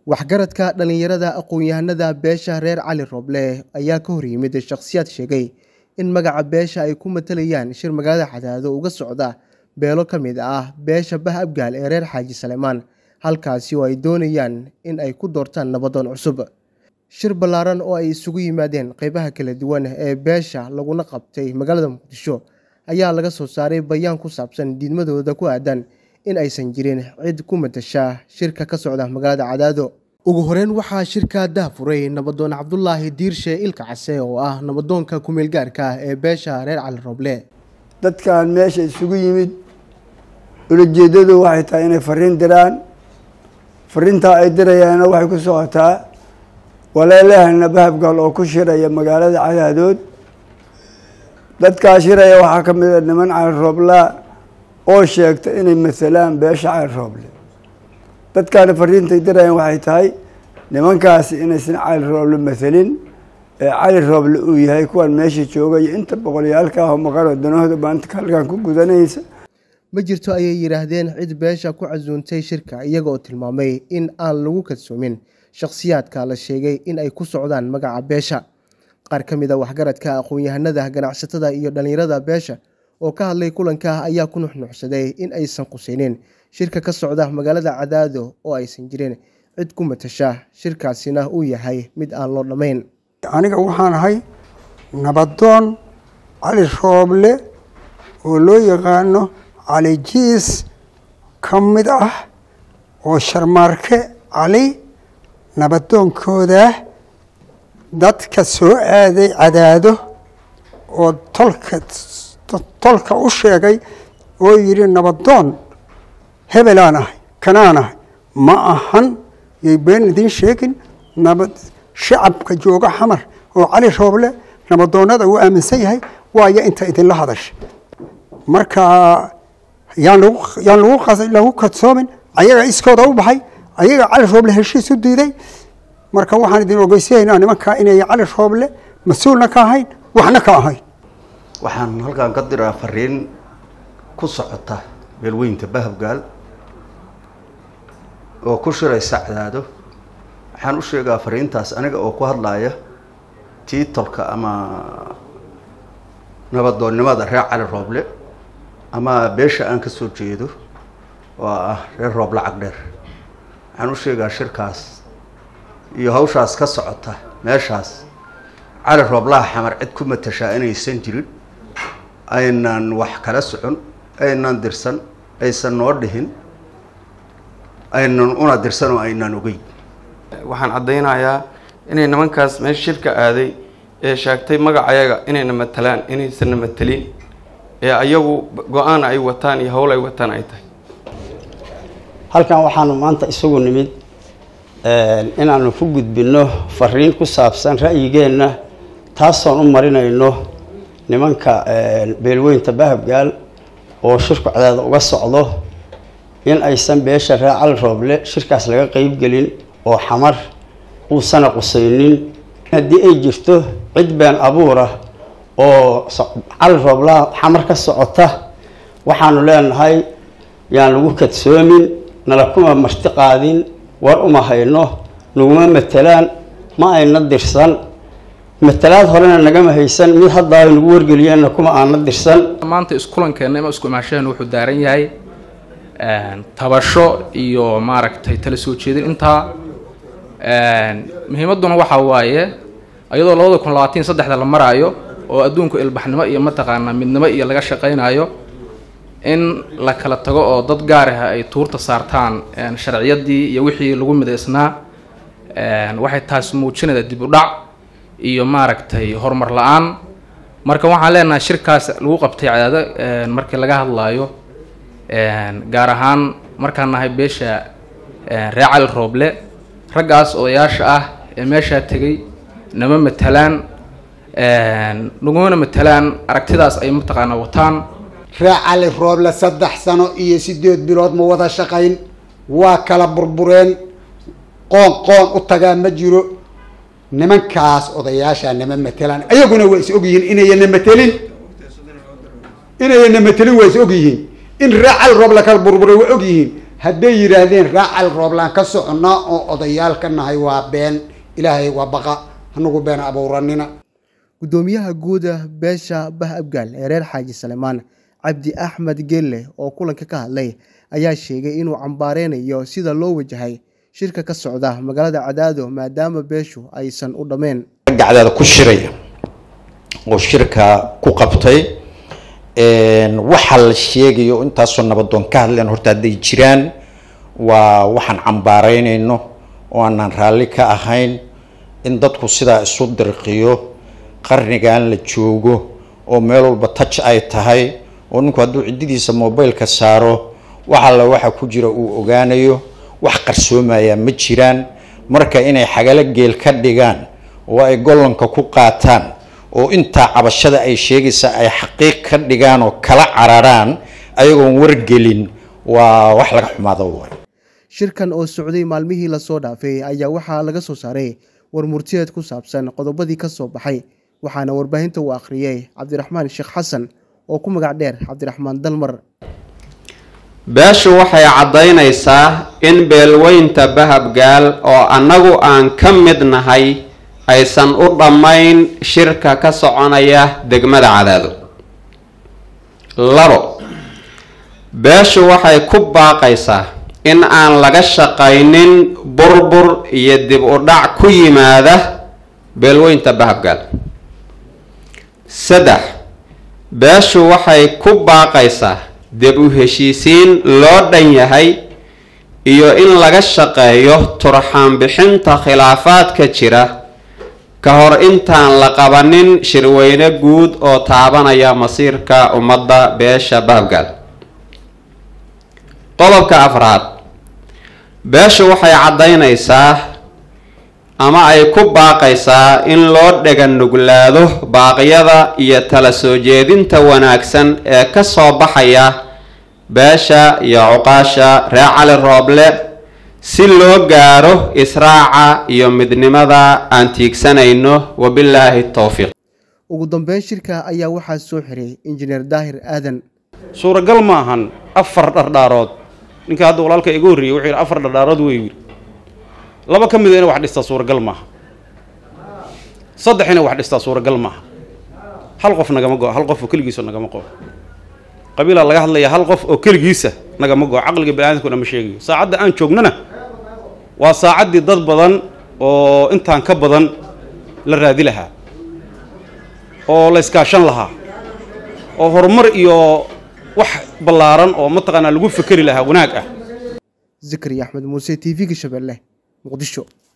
waxgaradka dhallinyarada aqoon-yahanada beesha reer cali rooble ayaa ka hor yimid shakhsiyaad sheegay in magaca beesha ay ku matalayaan shir magaalada cadaado uga socda beelo ka mid ah beesha bah abgaal ee reer xaaji saleemaan halkaasi oo ay doonayaan in ay ku doortaan nabadoon cusub shir ballaaran oo ay isugu yimaadeen qeybaha kala duwan ee beesha laguna qabtay magaalada muqdisho ayaa laga soo saaray bayaan ku saabsan diidmadooda ku aadan in aysan jirin cid ku matasha shirka ka socda magaalada cadaado ugu horeyn waxaa shirka daafuray nabadoon cabdulaahi diirshe ilka case oo ah nabadoonka kumeel gaarka ah ee beesha reer cali rooble dadkan meesha isugu yimid ulajeedadu waxay tahay inay fariin diraan fariintaa ay dirayaanna waxay ku socotaa waleelahana bahabgal oo ku shiraya magaalada cadaadood dadkaa shiraya waxaa ka mid a niman cali rooblaa oo sheegta inay masalaan beesha cali rooble dadkaana fariintay dirayaan waxay tahay nimankaasi inaysan cali rooble masalin ee cali rooble uu yahay kuwan meesha joogaya inta boqolyaalka ah oo maqanoo danahooda baanta halkan ku gudanaysa ma jirto ayay yidhaahdeen cid beesha ku casuuntay shirka iyaga oo tilmaamay in aan lagu kadsoomin shakhsiyaadka la sheegay in ay ku socdaan magaca beesha qaar ka mid a waxgaradka aqoon-yahanada ganacsatada iyo dhallinyarada beesha oo ka hadlay kulanka ayaa ku nuxnuxsaday in aysan qusaynin shirka ka socda magaalada cadaado oo aysan jirin cid ku matasha shirkaasina uu yahay mid aan loo dhammayn aniga waxaan ahay nabadoon cali rooble oo loo yaqaano cali jiis ka mid ah oo sharmaarke cali nabadoonkooda dadka soo aaday cadaado oo tolka tolka u sheegay oo yidhi nabadoon hebelaan ahay kanaan ahay ma ahan yay been idiin sheegin nabad shacabka jooga xamar oo cali rooble nabadoonnada uu aaminsan yahay waayo inta idinla hadasha marka yaan lagu yaan lagu lagu kadsoomin ayaga iskooda u baxay ayaga cali rooble heshiis u diiday marka waxaan idin ogeysiyaynaa nimankaa inay cali rooble mas-uulna ka ahayn waxna ka ahayn waxaan halkan ka diraa fariin ku socota beelweynta bahabgaal oo ku shiraysa cadaado waxaan u sheegaa fariintaas aniga oo ku hadlaya tiitolka ama nabadoonnimada reer cali rooble ama beesha aan ka soo jeedo oo ah reer rooble cagdheer waxaan u sheegaa shirkaas iyo hawshaas ka socota meeshaas cali rooblaha xamar cid ku matashaa inaysan jirin aynan wax kala socon aynan dirsan aysan noo dhihin aynan una dirsan oo aynan ogeyn waxaan caddaynayaa inay nimankaas meesha shirka aaday ee sheegtay magacayaga inayna matalaan inaysanna matelin ee ayagu go-aan ay wataan iyo howl ay wataan ay tahay halkan waxaanu maanta isugu nimid inaanu ku gudbinno fariin ku saabsan ra'yigeenna taasoon u marinayno nimanka beelweynta bahabgaal oo shirku cadaada uga socdo in aysan beesha reer cali rooble shirkaas laga qeybgelin oo xamar uusana qusaynin haddii ay jirto cid been abuur ah oo cali rooblaha xamar ka socota waxaanu leenahay yaan lagu kadsoomin nala kuma marti qaadin war uma hayno naguma matelaan ma ayna dirsan matalaad horena nagama haysan mid haddaa nagu wargeliyeenna kuma aana dirsan maanta iskulankeena ima isku imaashaheen wuxuu daaran yahay tabasho iyo maaragtay tala soo jeedin intaa muhiimadduna waxaa waaye iyadoo labada kun labaatan saddexda la maraayo oo adduunku ilbaxnimo iyo mataqaanaa midnimo iyo laga shaqaynayo in la kala tago oo dad gaar ah ay tuurta saartaan sharciyadii iyo wixii lagu midaysnaa waxay taasi muujinaysaa dib u dhac iyo maaragtay horumar la-aan marka waxaan leenahay shirkaas lagu qabtay cadaado markii laga hadlaayo gaar ahaan markaan nahay beesha reer cali rooble raggaas odayaasha ah ee meeshaa tegay nama matalaan nagumana matalaan aragtidaas ay mataqaanaa wataan reer cali rooble saddex sano iyo sideed bilood ma wada shaqayn waa kala burbureen qoon qoon u tagaa ma jiro nimankaas odayaashaa nama matelaan ayaguna waa is ogyihiin inayana matelin inayana matelin waa is ogyihiin in reer cali rooble kala burburay waa ogyihiin hadday yidhaahdeen raacal rooblaan ka soconnaa oo odayaal ka nahay waa been ilaahay waa baqa hanagu been abuuranina guddoomiyaha guuda beesha bah abgaal ee reer xaaji salemaan cabdi axmed gelle oo kulanka ka hadlay ayaa sheegay inuu cambaareynayo sida loo wajahay shirka ka socda magaalada cadaado maadaama beeshu aysan u dhammeen gacdaada ku shiraya oo shirka ku qabtay waxa la sheegayo intaasoo nabadoon ka hadleen horta hadday jiraan waa waxaan cambaaraynayno oo aanaan raalli ka ahayn in dadku sidaa isu dirqiyo qarnigan la joogo oo meel walba touch ay tahay oo ninku hadduu ciddidiisa mobileka saaro wax alla waxa ku jira uu ogaanayo wax qarsoomayaa ma jiraan marka inay xagalo geel ka dhigaan oo ay gollanka ku qaataan oo intaa cabashada ay sheegaysa ay xaqiiq ka dhigaan oo kala cararaan ayagoon wargelin waa wax laga xumaado waay shirkan oo socday maalmihii lasoo dhaafay ayaa waxaa laga soo saaray war murtiyeed ku saabsan qodobadii ka soo baxay waxaana warbaahinta uu akhriyey cabdiraxmaan sheekh xasan oo ku magac dheer cabdiraxmaan dalmar beeshu waxay caddaynaysaa in beelweynta bahabgaal oo annagu aan ka mid nahay aysan u dhammayn shirka ka soconaya degmada cadaado labo beeshu waxay ku baaqaysaa in aan laga shaqaynin burbur iyo dib u dhac ku yimaada beelweynta bahabgaal saddex beeshu waxay ku baaqaysaa dib u heshiisiin loo dhan yahay iyo in laga shaqeeyo turxaan bixinta khilaafaadka jira ka hor intaan la qabanin shirweyne guud oo taabanaya masiirka ummadda beesha bahabgaal qodobka afraad beeshu waxay caddaynaysaa ama ay ku baaqaysaa in loo dhega nuglaado baaqyada iyo tala soo jeedinta wanaagsan ee ka soo baxaya beesha iyo cuqaasha reer cali rooble si loo gaaro israaca iyo midnimada aan tiigsanayno wabilaahi towfiiq ugu dambeyn shirka ayaa waxaa soo xiray injineer daahir aadan suuragal ma ahan afar dhardhaarood ninka hadda walaalka iga horreeyey wuxuu yidhi afar dhardhaarood wey yidhi laba ka mida inay wax dhistaa suuragal maaha saddex inay wax dhistaa suuragal maaha hal qof nagama go hal qof oo keligiisa nagama qabo qabiilaa laga hadlaya hal qof oo keligiisa nagama go caqliga bani-aadamkuna ma sheegayo saacadda aan joognana waa saacaddii dad badan oo intaan ka badan la raadi lahaa oo la iskaashan lahaa oo horumar iyo wax ballaaran oo mataqaanaa lagu fekeri lahaa wanaag ah zikri axmed muuse t v-ga shabeelle muqdisho